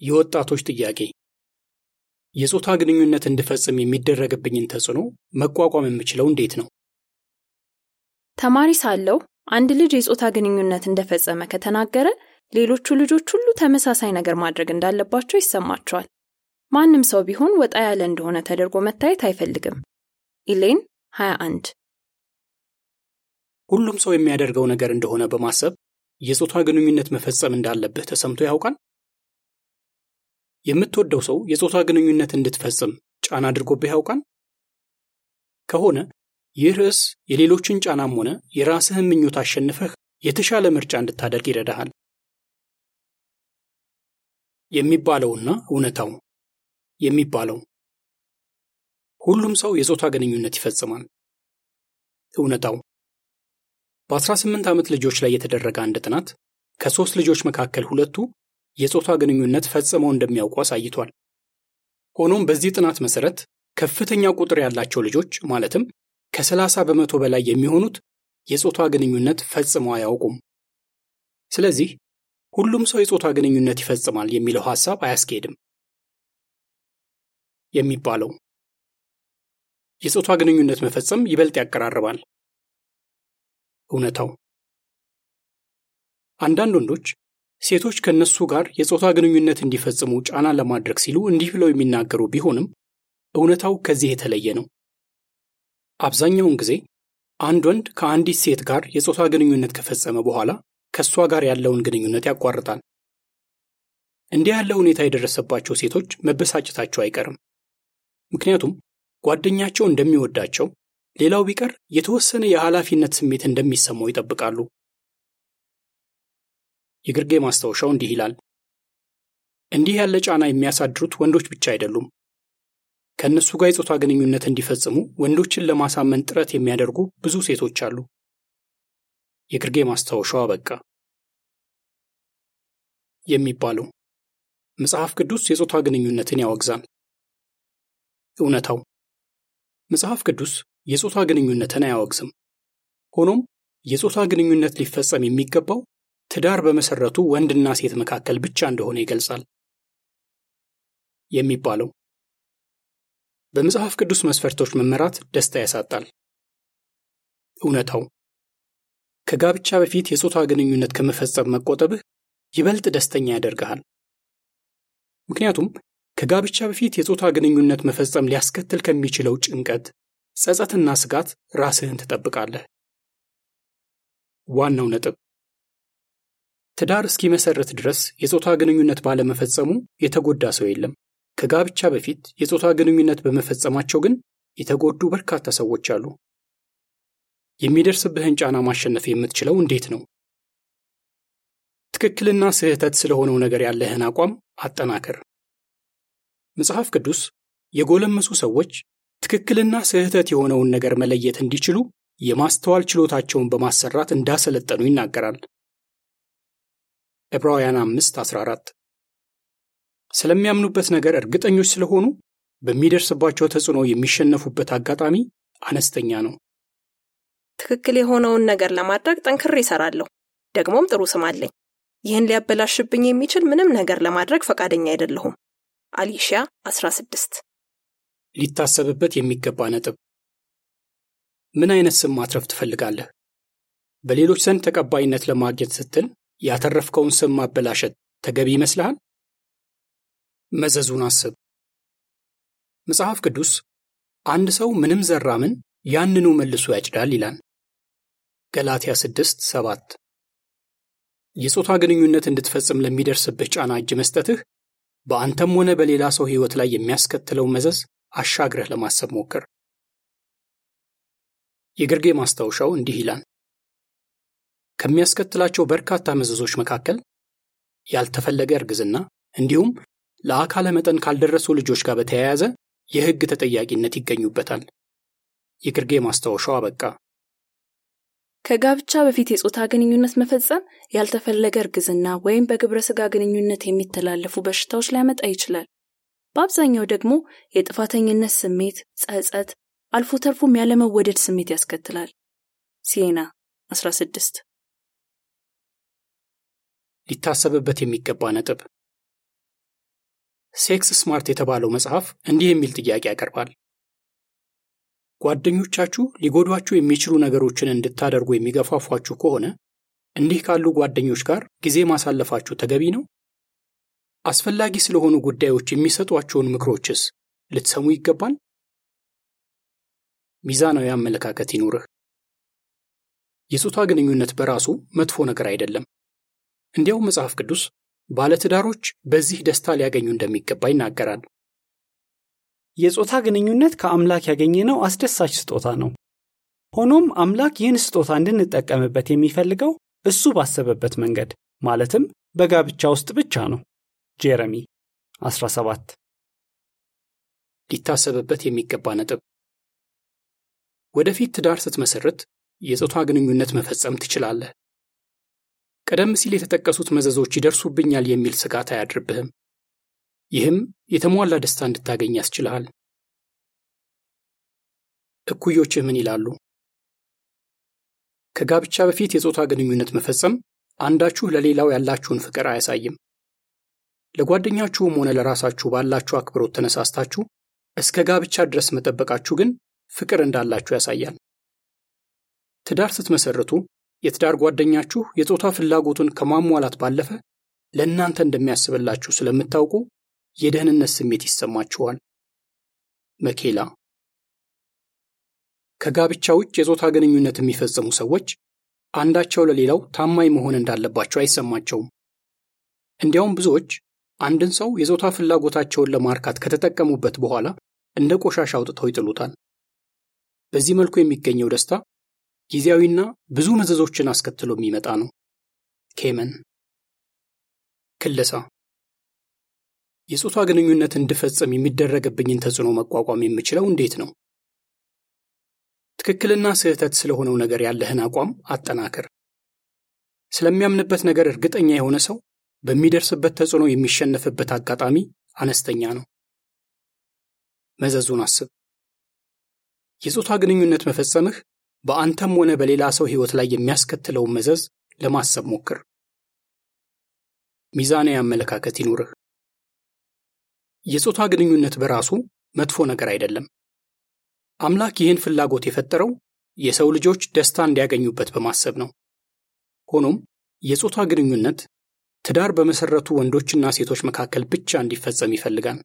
የወጣቶች ጥያቄ የጾታ ግንኙነት እንድፈጽም የሚደረግብኝን ተጽዕኖ መቋቋም የምችለው እንዴት ነው? ተማሪ ሳለሁ አንድ ልጅ የጾታ ግንኙነት እንደፈጸመ ከተናገረ ሌሎቹ ልጆች ሁሉ ተመሳሳይ ነገር ማድረግ እንዳለባቸው ይሰማቸዋል። ማንም ሰው ቢሆን ወጣ ያለ እንደሆነ ተደርጎ መታየት አይፈልግም። ኢሌን 21 ሁሉም ሰው የሚያደርገው ነገር እንደሆነ በማሰብ የጾታ ግንኙነት መፈጸም እንዳለብህ ተሰምቶ ያውቃል? የምትወደው ሰው የጾታ ግንኙነት እንድትፈጽም ጫና አድርጎብህ ያውቃል? ከሆነ ይህ ርዕስ የሌሎችን ጫናም ሆነ የራስህን ምኞት አሸንፈህ የተሻለ ምርጫ እንድታደርግ ይረዳሃል። የሚባለውና እውነታው የሚባለው ሁሉም ሰው የጾታ ግንኙነት ይፈጽማል። እውነታው በ18 ዓመት ልጆች ላይ የተደረገ አንድ ጥናት ከሦስት ልጆች መካከል ሁለቱ የጾታ ግንኙነት ፈጽመው እንደሚያውቁ አሳይቷል። ሆኖም በዚህ ጥናት መሠረት ከፍተኛ ቁጥር ያላቸው ልጆች ማለትም ከ30 በመቶ በላይ የሚሆኑት የጾታ ግንኙነት ፈጽመው አያውቁም። ስለዚህ ሁሉም ሰው የጾታ ግንኙነት ይፈጽማል የሚለው ሐሳብ አያስኬድም። የሚባለው የጾታ ግንኙነት መፈጸም ይበልጥ ያቀራርባል። እውነታው አንዳንድ ወንዶች ሴቶች ከነሱ ጋር የጾታ ግንኙነት እንዲፈጽሙ ጫና ለማድረግ ሲሉ እንዲህ ብለው የሚናገሩ ቢሆንም እውነታው ከዚህ የተለየ ነው። አብዛኛውን ጊዜ አንድ ወንድ ከአንዲት ሴት ጋር የጾታ ግንኙነት ከፈጸመ በኋላ ከእሷ ጋር ያለውን ግንኙነት ያቋርጣል። እንዲህ ያለ ሁኔታ የደረሰባቸው ሴቶች መበሳጨታቸው አይቀርም። ምክንያቱም ጓደኛቸው እንደሚወዳቸው፣ ሌላው ቢቀር የተወሰነ የኃላፊነት ስሜት እንደሚሰማው ይጠብቃሉ። የግርጌ ማስታወሻው እንዲህ ይላል። እንዲህ ያለ ጫና የሚያሳድሩት ወንዶች ብቻ አይደሉም። ከእነሱ ጋር የጾታ ግንኙነት እንዲፈጽሙ ወንዶችን ለማሳመን ጥረት የሚያደርጉ ብዙ ሴቶች አሉ። የግርጌ ማስታወሻው አበቃ። የሚባለው መጽሐፍ ቅዱስ የጾታ ግንኙነትን ያወግዛል። እውነታው መጽሐፍ ቅዱስ የጾታ ግንኙነትን አያወግዝም። ሆኖም የጾታ ግንኙነት ሊፈጸም የሚገባው ትዳር በመሰረቱ ወንድና ሴት መካከል ብቻ እንደሆነ ይገልጻል። የሚባለው በመጽሐፍ ቅዱስ መስፈርቶች መመራት ደስታ ያሳጣል። እውነታው ከጋብቻ በፊት የጾታ ግንኙነት ከመፈጸም መቆጠብህ ይበልጥ ደስተኛ ያደርግሃል። ምክንያቱም ከጋብቻ በፊት የጾታ ግንኙነት መፈጸም ሊያስከትል ከሚችለው ጭንቀት፣ ጸጸትና ስጋት ራስህን ትጠብቃለህ። ዋናው ነጥብ ትዳር እስኪመሰርት ድረስ የጾታ ግንኙነት ባለመፈጸሙ የተጎዳ ሰው የለም። ከጋብቻ በፊት የጾታ ግንኙነት በመፈጸማቸው ግን የተጎዱ በርካታ ሰዎች አሉ። የሚደርስብህን ጫና ማሸነፍ የምትችለው እንዴት ነው? ትክክልና ስህተት ስለሆነው ነገር ያለህን አቋም አጠናክር። መጽሐፍ ቅዱስ የጎለመሱ ሰዎች ትክክልና ስህተት የሆነውን ነገር መለየት እንዲችሉ የማስተዋል ችሎታቸውን በማሰራት እንዳሰለጠኑ ይናገራል። ዕብራውያን 5 14 ስለሚያምኑበት ነገር እርግጠኞች ስለሆኑ በሚደርስባቸው ተጽዕኖ የሚሸነፉበት አጋጣሚ አነስተኛ ነው። ትክክል የሆነውን ነገር ለማድረግ ጠንክሬ እሰራለሁ፣ ደግሞም ጥሩ ስም አለኝ። ይህን ሊያበላሽብኝ የሚችል ምንም ነገር ለማድረግ ፈቃደኛ አይደለሁም። አሊሺያ 16 ሊታሰብበት የሚገባ ነጥብ። ምን አይነት ስም ማትረፍ ትፈልጋለህ? በሌሎች ዘንድ ተቀባይነት ለማግኘት ስትል ያተረፍከውን ስም ማበላሸት ተገቢ ይመስልሃል? መዘዙን አስብ። መጽሐፍ ቅዱስ አንድ ሰው ምንም ዘራ ምን ያንኑ መልሶ ያጭዳል ይላል። ገላትያ 6 7 የጾታ ግንኙነት እንድትፈጽም ለሚደርስብህ ጫና እጅ መስጠትህ በአንተም ሆነ በሌላ ሰው ሕይወት ላይ የሚያስከትለው መዘዝ አሻግረህ ለማሰብ ሞክር። የግርጌ ማስታወሻው እንዲህ ይላል። ከሚያስከትላቸው በርካታ መዘዞች መካከል ያልተፈለገ እርግዝና እንዲሁም ለአካለ መጠን ካልደረሱ ልጆች ጋር በተያያዘ የሕግ ተጠያቂነት ይገኙበታል። የግርጌ ማስታወሻው አበቃ። ከጋብቻ በፊት የጾታ ግንኙነት መፈጸም ያልተፈለገ እርግዝና ወይም በግብረ ሥጋ ግንኙነት የሚተላለፉ በሽታዎች ሊያመጣ ይችላል። በአብዛኛው ደግሞ የጥፋተኝነት ስሜት፣ ጸጸት፣ አልፎ ተርፎም ያለመወደድ ስሜት ያስከትላል። ሲና 16 ሊታሰብበት የሚገባ ነጥብ ሴክስ ስማርት የተባለው መጽሐፍ እንዲህ የሚል ጥያቄ ያቀርባል። ጓደኞቻችሁ ሊጎዷችሁ የሚችሉ ነገሮችን እንድታደርጉ የሚገፋፏችሁ ከሆነ እንዲህ ካሉ ጓደኞች ጋር ጊዜ ማሳለፋችሁ ተገቢ ነው? አስፈላጊ ስለሆኑ ጉዳዮች የሚሰጧቸውን ምክሮችስ ልትሰሙ ይገባል? ሚዛናዊ አመለካከት ይኑርህ። የጾታ ግንኙነት በራሱ መጥፎ ነገር አይደለም። እንዲያውም መጽሐፍ ቅዱስ ባለትዳሮች በዚህ ደስታ ሊያገኙ እንደሚገባ ይናገራል። የጾታ ግንኙነት ከአምላክ ያገኘነው አስደሳች ስጦታ ነው። ሆኖም አምላክ ይህን ስጦታ እንድንጠቀምበት የሚፈልገው እሱ ባሰበበት መንገድ ማለትም በጋብቻ ውስጥ ብቻ ነው። ጄረሚ 17 ሊታሰብበት የሚገባ ነጥብ። ወደፊት ትዳር ስትመሰርት የጾታ ግንኙነት መፈጸም ትችላለህ። ቀደም ሲል የተጠቀሱት መዘዞች ይደርሱብኛል የሚል ስጋት አያድርብህም። ይህም የተሟላ ደስታ እንድታገኝ ያስችልሃል። እኩዮችህ ምን ይላሉ? ከጋብቻ በፊት የጾታ ግንኙነት መፈጸም አንዳችሁ ለሌላው ያላችሁን ፍቅር አያሳይም። ለጓደኛችሁም ሆነ ለራሳችሁ ባላችሁ አክብሮት ተነሳስታችሁ እስከ ጋብቻ ድረስ መጠበቃችሁ ግን ፍቅር እንዳላችሁ ያሳያል። ትዳር ስትመሰርቱ የትዳር ጓደኛችሁ የጾታ ፍላጎቱን ከማሟላት ባለፈ ለእናንተ እንደሚያስብላችሁ ስለምታውቁ የደህንነት ስሜት ይሰማችኋል። መኬላ ከጋብቻ ውጭ የጾታ ግንኙነት የሚፈጽሙ ሰዎች አንዳቸው ለሌላው ታማኝ መሆን እንዳለባቸው አይሰማቸውም። እንዲያውም ብዙዎች አንድን ሰው የጾታ ፍላጎታቸውን ለማርካት ከተጠቀሙበት በኋላ እንደ ቆሻሻ አውጥተው ይጥሉታል። በዚህ መልኩ የሚገኘው ደስታ ጊዜያዊና ብዙ መዘዞችን አስከትሎ የሚመጣ ነው። ኬመን ክለሳ የጾታ ግንኙነት እንድፈጽም የሚደረግብኝን ተጽዕኖ መቋቋም የምችለው እንዴት ነው? ትክክልና ስህተት ስለሆነው ነገር ያለህን አቋም አጠናክር። ስለሚያምንበት ነገር እርግጠኛ የሆነ ሰው በሚደርስበት ተጽዕኖ የሚሸነፍበት አጋጣሚ አነስተኛ ነው። መዘዙን አስብ። የጾታ ግንኙነት መፈጸምህ በአንተም ሆነ በሌላ ሰው ሕይወት ላይ የሚያስከትለውን መዘዝ ለማሰብ ሞክር። ሚዛናዊ አመለካከት ይኑርህ። የጾታ ግንኙነት በራሱ መጥፎ ነገር አይደለም። አምላክ ይህን ፍላጎት የፈጠረው የሰው ልጆች ደስታ እንዲያገኙበት በማሰብ ነው። ሆኖም የጾታ ግንኙነት ትዳር በመሰረቱ ወንዶችና ሴቶች መካከል ብቻ እንዲፈጸም ይፈልጋል።